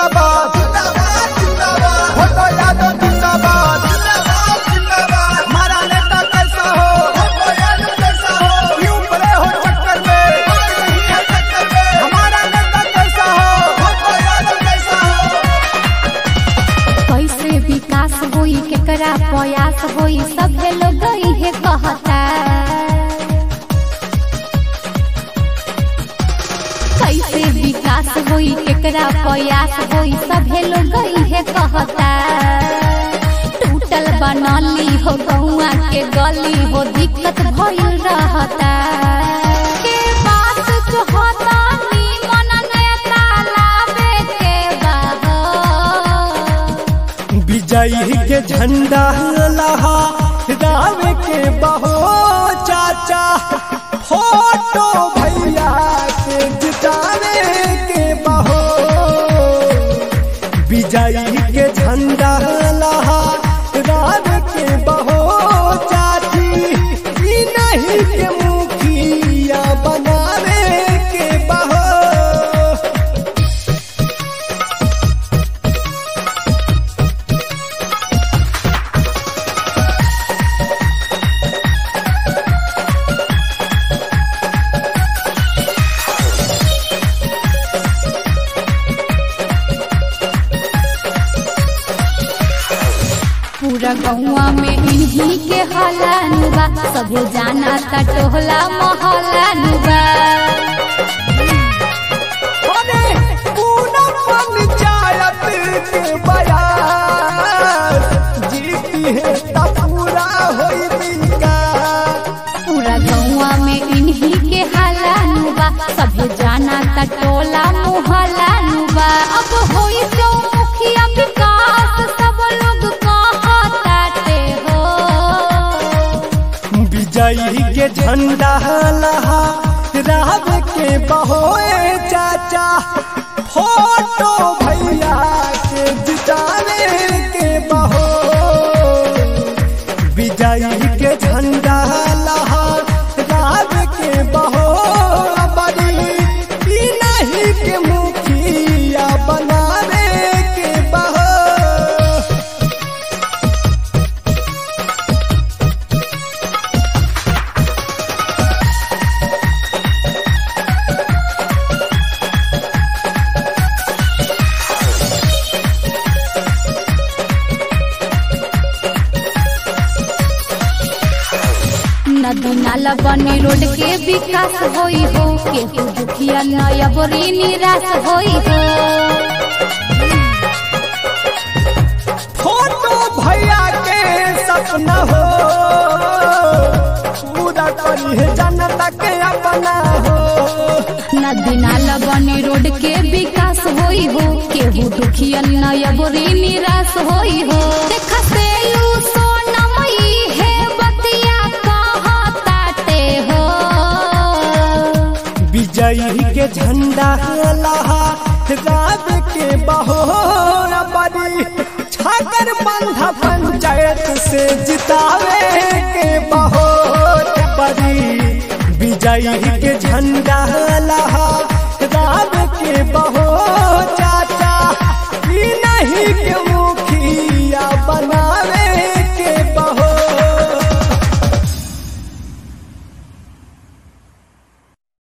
जिंदाबाद फोटो यादव जिंदाबाद हमारा नेता कैसा हो क्यों पड़े हो चक्कर में हमारा नेता कैसा हो कैसे विकास होई केकरा प्रयास होई सभे लोग इहे कहता कैसे विकास होई केकरा प्रयास होई सभे लोग इहे कहता टूटल बनली हो गौआ के गली हो दिक्कत भइल रहता के बात जो होता निमन नेता लावे के बा विजयी के झंडा लहा रावे के बहो चाचा फोटो भैया के जितावे के बहो विजयी के झंडा लहा रावे के बहो चाची ई नहीं के मुखिया बनावे के बहो पूरा गौवा में इन्हीं के हलानुबा सभे जाना ता टोहला महलानुबा अरे पूना पंचायत के बयान जीती है त पूरा होई विकास पूरा गौवा में इन्हीं के हलानुबा सभे जाना ता टोला मोहलानुबा अब होई जो मुखिया विकास सब लोग कहताते हो विजयी के झंडा लहा राव के बहोए चाचा फोटो भैया के जिताने के बहो विजयी के झंडा लहा राव के बहो बड़ी ई नहीं के मुखिया बनावे के बहो नदी नाला बनी रोड के विकास होई हो केहू दुखिया नया बोरी निराश होई हो फोटो भैया के सपना हो पूरा करी है जनता के अपना हो नदी नाला बनी रोड के विकास होई हो केहू दुखिया नया बोरी निराश होई हो देखा से यू सोनमयी है बतिया कहताते हो विजयी के झंडा लहा राव के बहो बड़ी छाकर बंधा पंचायत से जितावे के बहो बड़ी विजयी के झंडा लहा